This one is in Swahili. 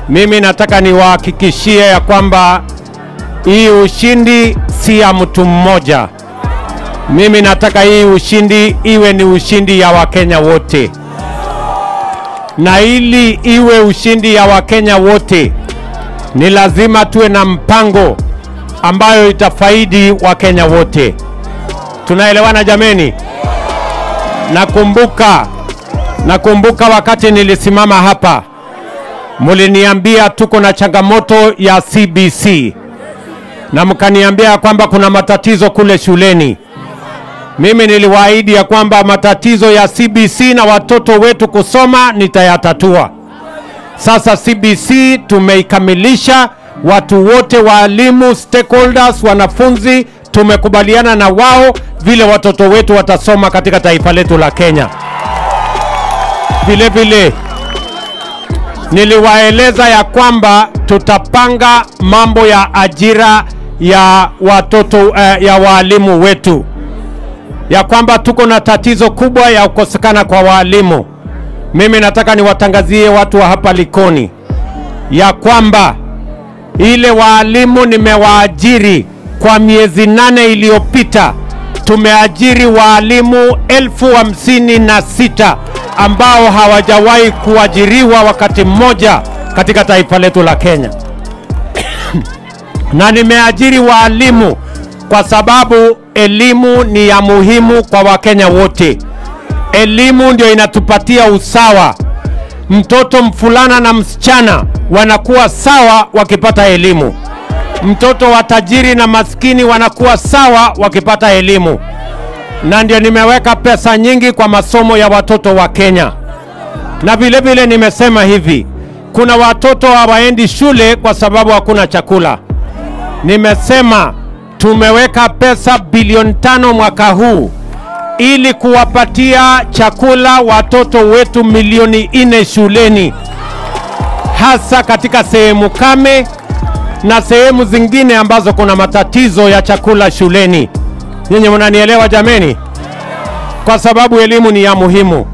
Mimi nataka niwahakikishie ya kwamba hii ushindi si ya mtu mmoja. Mimi nataka hii ushindi iwe ni ushindi ya Wakenya wote, na ili iwe ushindi ya Wakenya wote, ni lazima tuwe na mpango ambayo itafaidi Wakenya wote. Tunaelewana jameni? Nakumbuka, nakumbuka wakati nilisimama hapa, muliniambia tuko na changamoto ya CBC na mkaniambia kwamba kuna matatizo kule shuleni. Mimi niliwaahidi ya kwamba matatizo ya CBC na watoto wetu kusoma nitayatatua. Sasa CBC tumeikamilisha, watu wote, waalimu, stakeholders, wanafunzi, tumekubaliana na wao vile watoto wetu watasoma katika taifa letu la Kenya. Vile vile niliwaeleza ya kwamba tutapanga mambo ya ajira ya watoto uh, ya waalimu wetu, ya kwamba tuko na tatizo kubwa ya kukosekana kwa waalimu. Mimi nataka niwatangazie watu wa hapa Likoni ya kwamba ile waalimu nimewaajiri kwa miezi nane iliyopita, tumeajiri waalimu elfu hamsini na sita ambao hawajawahi kuajiriwa wakati mmoja katika taifa letu la Kenya. na nimeajiri waalimu kwa sababu elimu ni ya muhimu kwa Wakenya wote. Elimu ndio inatupatia usawa. Mtoto mfulana na msichana wanakuwa sawa wakipata elimu. Mtoto wa tajiri na maskini wanakuwa sawa wakipata elimu, na ndio nimeweka pesa nyingi kwa masomo ya watoto wa Kenya. Na vile vile nimesema hivi, kuna watoto hawaendi shule kwa sababu hakuna chakula. Nimesema tumeweka pesa bilioni tano mwaka huu ili kuwapatia chakula watoto wetu milioni nne shuleni, hasa katika sehemu kame na sehemu zingine ambazo kuna matatizo ya chakula shuleni. Nyinyi mnanielewa jameni? Kwa sababu elimu ni ya muhimu.